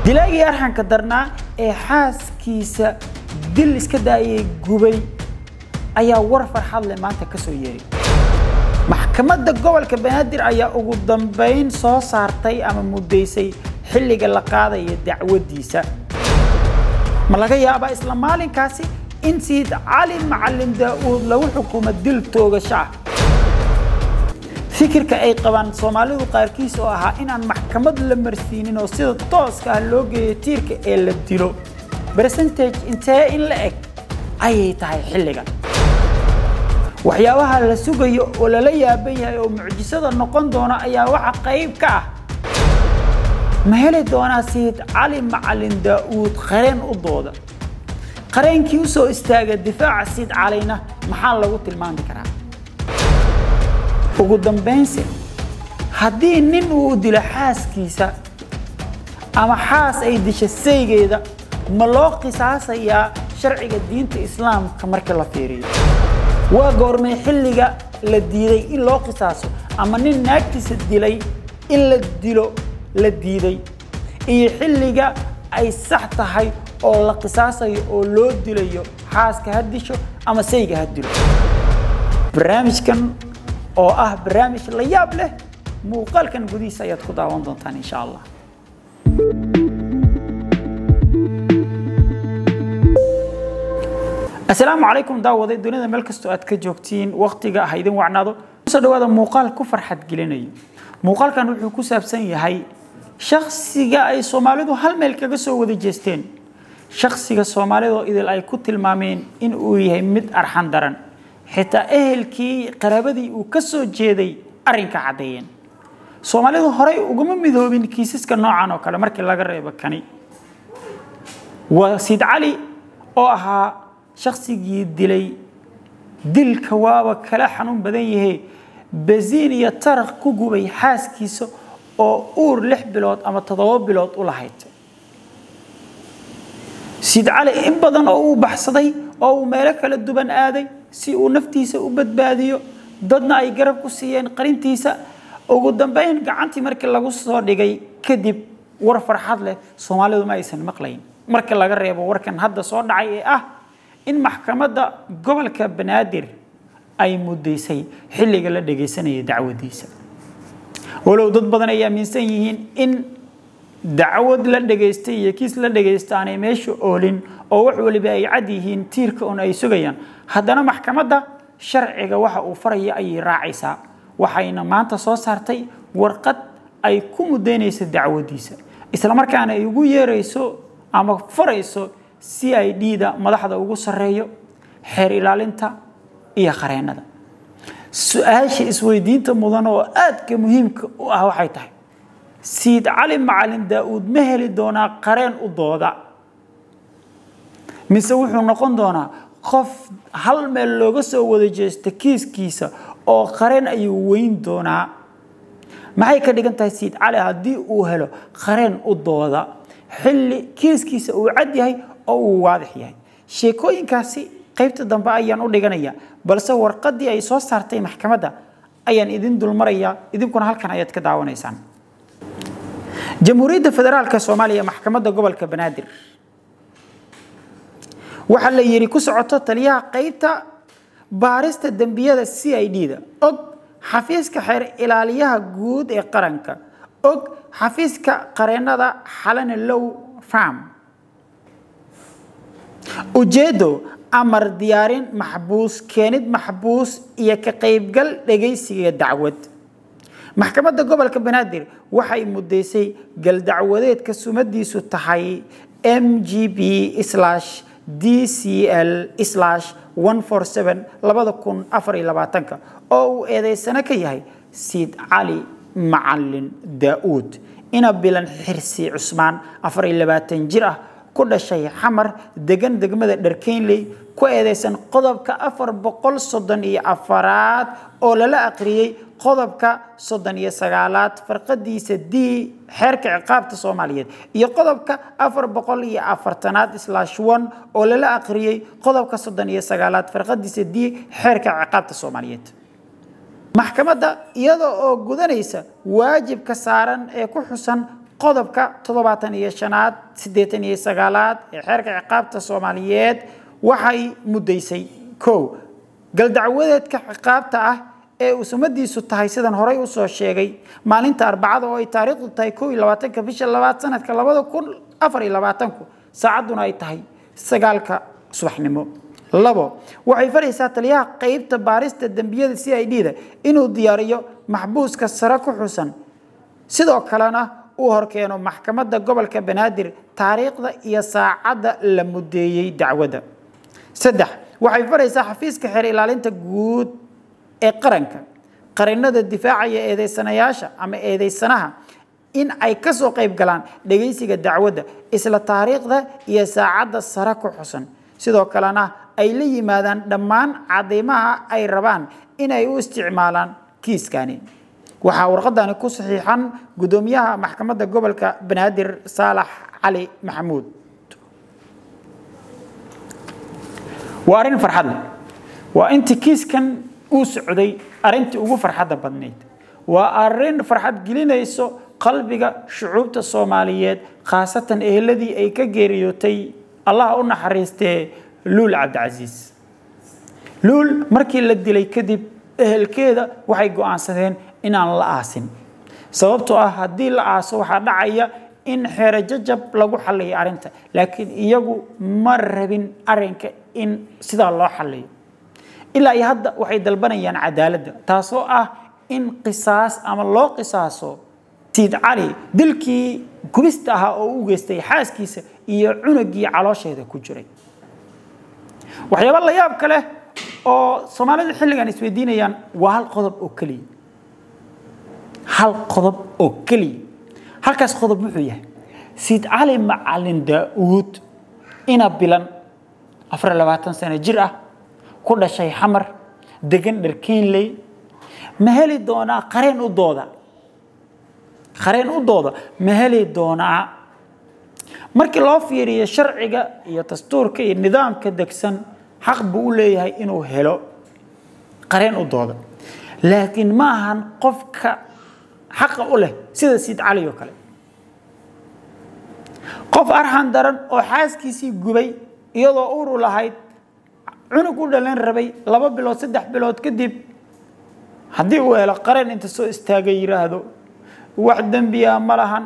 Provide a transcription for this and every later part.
dilaagii arxanka darnaa ee xaaskiisa dil iska daayay gubay ayaa war farxad leh maanta ka soo yeeray maxkamadda gobolka banaadir ayaa ugu dambayn soo saartay ama muddaysay xilliga la qaadaya dacwaddiisa ma laga yaabaa isla maalinkaasi in sayid cali macalin daa'uud lagu xukumo dil toogasho ah fikirka ay qabaan soomaalidu qaarkiis oo ahaa inaan maxkamad la marsiinin oo sida tooska ah loo geeyo tiirka ee la dilo percentage intee in la eg ayay tahay xilligan waxyaabaha la sugayo oo lala yaaban yahay oo mucjisada noqon doona ayaa waxa qayb ka ah ma heli doonaa sayid cali macalin daa'uud qareen u dooda qareenkii u soo istaaga difaaca sayid calina maxaa lagu tilmaami karaa ugu dambaynse haddii nin uu dilo xaaskiisa ama xaas ay disha saygeeda ma loo qisaasayaa sharciga diinta islaamka marka la fiiriyo waa goormay xilliga la diiday in loo qisaaso ama nin naagtiisa dilay in la dilo la diiday iyo xilliga ay sax tahay oo la qisaasayo oo loo dilayo xaaska ha disho ama sayga ha dilo barnaamijkan oo ah barnaamij la yaab leh muuqaalkan gudihiisa ayaad ku daawan doontaan insha allah asalaamu calaykum daawaday dunida meel kastoo aad ka joogtiin waktiga ha idin wacnaado kusoo dhawaada muuqaal ku farxad gelinayo muuqaalkan wuxuu ku saabsan yahay shaksiga ay soomaalidu hal meel kaga soo wada jeesteen shaksiga soomaalidoo idil ay ku tilmaameen in uu yahay mid arxan daran xitaa ehelkii qaraabadii uu ka soo jeeday arrinka caddeeyeen soomaalidu horey ugama midoobin kiisaska noocan oo kale markii laga reebo kani waa siid cali oo ahaa shaksigii dilay dilka waaba kala xanuun badan yahe basiin iyo taraq ku gubay xaaskiisa oo uur lix bilood ama toddoba bilood u lahayd siid cali in badan oo uu baxsaday oo uu meelo kala duwan aaday si uu naftiisa u badbaadiyo dadna ay garab ku siiyeen qarintiisa ugu dambayn gacantii markii lagu soo dhigay kadib war farxad leh soomaalidu ma aysan maqlayn marka laga reebo warkan hadda soo dhacay ee ah in maxkamadda gobolka banaadir ay muddaysay xilliga la dhagaysanaya dacwadiisa walow dad badan ay aaminsan yihiin in dacwad la dhagaystay iyo kiis la dhagaysta aanay meesha oolin oo wax waliba ay cad yihiin tiirka un ay sugayaan haddana maxkamadda sharciga waxa uu faraya ayay raacaysaa waxayna maanta soo saartay warqad ay ku muddaynaysa dacwadiisa islamarkaana ay ugu yeerayso ama farayso c i d da madaxda ugu sarreeyo xeer ilaalinta iyo qareennada su-aasha isweydiinta mudan oo aadka muhiimka u ah waxay tahay siid cali macalin daa'uud ma heli doonaa qareen u dooda mise wuxuu noqon doonaa qof hal meel looga soo wada jeesta kiiskiisa oo qareen ayuu weyn doonaa maxay ka dhigan tahay siid cali haddii uu helo qareen u dooda xilli kiiskiisa uu cad yahay oo uu waadix yahay sheekooyinkaasi qaybta dambe ayaan u dhiganaya balse warqaddii ay soo saartay maxkamadda ayaan idin dulmarayaa idinkuna halkan ayaad ka daawanaysaan jamhuuriyadda federaalka soomaaliya maxkamadda gobolka banaadir waxaa la yidhi ku socoto taliyaha qaybta baarista dembiyada c i d da og xafiiska xeer ilaaliyaha guud ee qaranka og xafiiska qareennada xalane low farm ujeeddo amar diyaarin maxbuus keenid maxbuus iyo ka qaybgal dhegaysiga dacwad maxkamadda gobolka banaadir waxay muddaysay galdacwadeedka sumadiisu tahay m g b d c l oo uu eedeysano ka yahay siid cali macalin daa'uud ina bilan xirsi cusmaan jir ah ku dhashay xamar degan degmada dharkeynley ku eedeysan qodobka afar boqol soddon iyo afaraad oo lala aqriyey qodobka soddon iyo sagaalaad farqadiisa d xeerka ciqaabta soomaaliyeed iyo qodobka afar boqol iyo afartanaad slash one oo lala aqriyey qodobka soddon iyo sagaalaad farqadiisa d xeerka ciqaabta soomaaliyeed maxkamadda iyada oo gudanaysa waajibka saaran ee ku xusan qodobka toddobaatan iyo shanaad siddeetan iyo sagaalaad ee xeerka ciqaabta soomaaliyeed waxay muddaysay kow galdacwadeedka ciqaabta ah ee uu sumadiisu tahay sidan horey usoo sheegay maalinta arbacada oo ay taariikhdu tahay kow iyo labaatanka bisha labaad sanadka labada kun afar iyo labaatanku saacadduna ay tahay sagaalka subaxnimo labo waxay faraysaa taliyaha qeybta baarista dembiyada c i d da inuu diyaariyo maxbuuska sare ku xusan sidoo kalena uu horkeeno maxkamadda gobolka banaadir taariikhda iyo saacadda la mudeeyey dacwadda saddex waxay faraysaa xafiiska xeer ilaalinta guud ee qaranka qarinada difaacaya eedeysanayaasha ama eedeysanaha in ay kasoo qayb galaan dhegaysiga dacwadda isla taariikhda iyo saacadda sare ku xusan sidoo kalena ay la yimaadaan dhammaan cadeymaha ay rabaan inay u isticmaalaan kiiskani waxaa warqadani ku saxiixan gudoomiyaha maxkamadda gobolka banaadir saalax cali maxamuud waa arrin farxad leh waa intii kiiskan uu socday arrintii ugu farxadda badnayd waa arrin farxad gelinayso qalbiga shucuubta soomaaliyeed khaasatan eheladii ay ka geeriyootay allah u naxariistee luul cabdicasiis luul markii la dilay kadib ehelkeeda waxay go'aansadeen inaan la aasin sababtoo ah haddii la aaso waxaa dhacaya in xeero jajab lagu xaliyo arrinta laakiin iyagu ma rabin arrinka in sidaa loo xaliyo ilaa iyo hadda waxay dalbanayaan cadaaladda taasoo ah in qisaas ama loo qisaaso siid cali dilkii gubista ahaa oo u geystay xaaskiisa iyo cunugii caloosheeda ku jiray waxyaaba la yaab ka leh oo soomaalida xilligan isweydiinayaan waa hal qodob oo keliya hal qodob oo keliya halkaas qodob wuxuu yahay siid cali macalin daa'uud ina bilan afar labaatan sano jir ah ku dhashay xamar degan dharkiinley ma heli doonaa qareen u dooda qareen u dooda ma heli doonaa markii loo fiiriyo sharciga iyo dastuurka iyo nidaamka degsan xaq buu u leeyahay inuu helo qareen u dooda laakiin ma ahan qofka xaqa u leh sida siid cali oo kale qof arxan daran oo xaaskiisii gubay iyadoo uuru lahayd cunug u dhalan rabay laba bilood saddex bilood kadib haddii uu helo qareen inta soo istaagay yidhaahdo wax dembiya ma lahan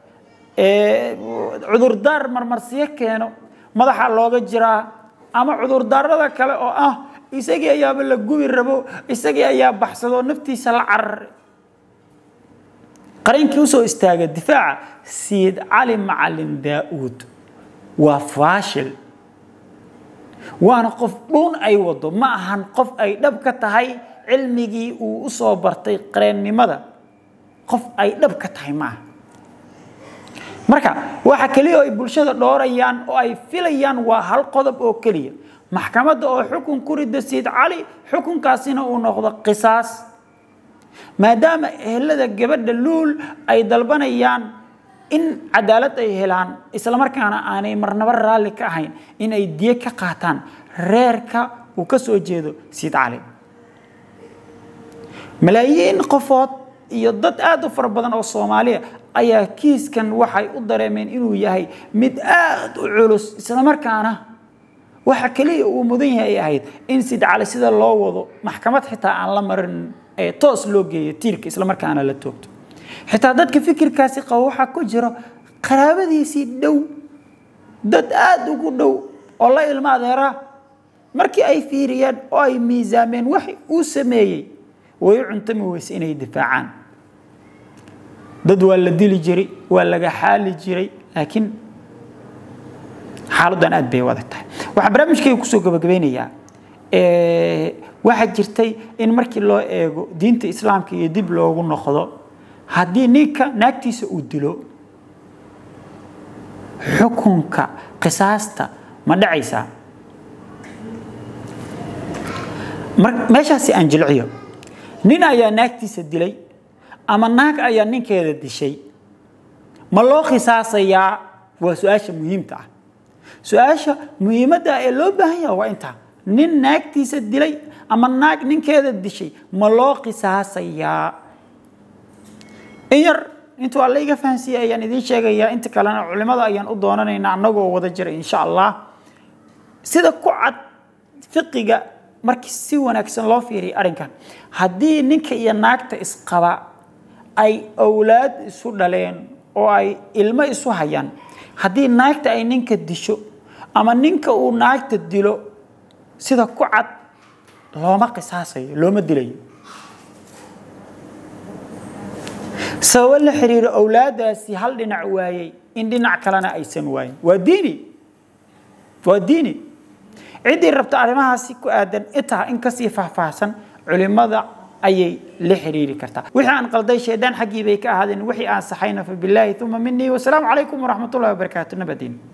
cudurdaar marmarsiyo keeno madaxa looga jiraa ama cudurdaarada kale oo ah isagii ayaaba la gubi rabo isagii ayaa baxsado naftiisa la cararay qareenkii usoo istaaga difaaca siid cali macalin daa'uud waa faashil waana qof dhuun ay wado ma ahan qof ay dhab ka tahay cilmigii uu usoo bartay qareennimada qof ay dhab ka tahay maaha marka waxa keliya oo ay bulshada dhoorayaan oo ay filayaan waa hal qodob oo keliya maxkamadda oo xukun ku rida siid cali xukunkaasina uu noqdo qisaas maadaama ehelada gabadha luul ay dalbanayaan in cadaalad ay helaan islamarkaana aanay marnabo raalli ka ahayn in ay diye ka qaataan reerka uu ka soo jeedo siid cali malaayiin qofood iyo dad aada u fara badan oo soomaaliya ayaa kiiskan waxay u dareemeen inuu yahay mid aada u culus islamarkaana waxa keliya uu mudan yahay ay ahayd in siid cali sida loo wado maxkamad xitaa aan la marin ee toos loo geeyo tiirka islamarkaana la toogto xitaa dadka fikirkaasi qabo waxaa ku jiro qaraabadiisii dhow dad aada ugu dhow oo la ilmo adeera markii ay fiiriyeen oo ay miisaameen wax uu sameeyey way u cuntami weyse inay difaacaan dad waa la dili jiray waa laga xaali jiray laakiin xaaladdan aad bay u adag tahay waxaan barnaamijkayga kusoo gabagabeynayaa waxaa jirtay in markii loo eego diinta islaamka iyo dib loogu noqdo haddii ninka naagtiisa uu dilo xukunka qisaasta ma dhacaysaa meeshaasi aan jilciyo nin ayaa naagtiisa dilay ama naag ayaa ninkeeda dishay ma loo qisaasayaa waa su-aasha muhiimta ah su-aasha muhiimadda ee loo baahan yaha waa intaa nin naagtiisa dilay ama naag ninkeeda dishay ma loo qisaasayaa in yar intuu alla iga fahansiiyey ayaan idiin sheegayaa inta kalena culimada ayaan u doonanaynaa annagoo wada jira insha allah sida ku cad fiqiga markii si wanaagsan loo fiiriyo arrinkan haddii ninka iyo naagta isqaba ay awlaad isu dhaleen oo ay ilmo isu hayaan haddii naagta ay ninka disho ama ninka uu naagta dilo sida ku cad looma qisaasayo looma dilayo sababo la xiriiro awlaadaasi hal dhinac waayey in dhinac kalena aysan waayin waa diini waa diini ciddii rabta arrimahaasi ku aadan intaa in kasii faahfaahsan culimada ayay la xiriiri kartaa wixii aan qalday shaydaan xaggii bay ka ahaadeen wixii aan saxayna fa bilaahi uma minii wasalaamu calaykum waraxmat ullahi wabarakaatu nabadiin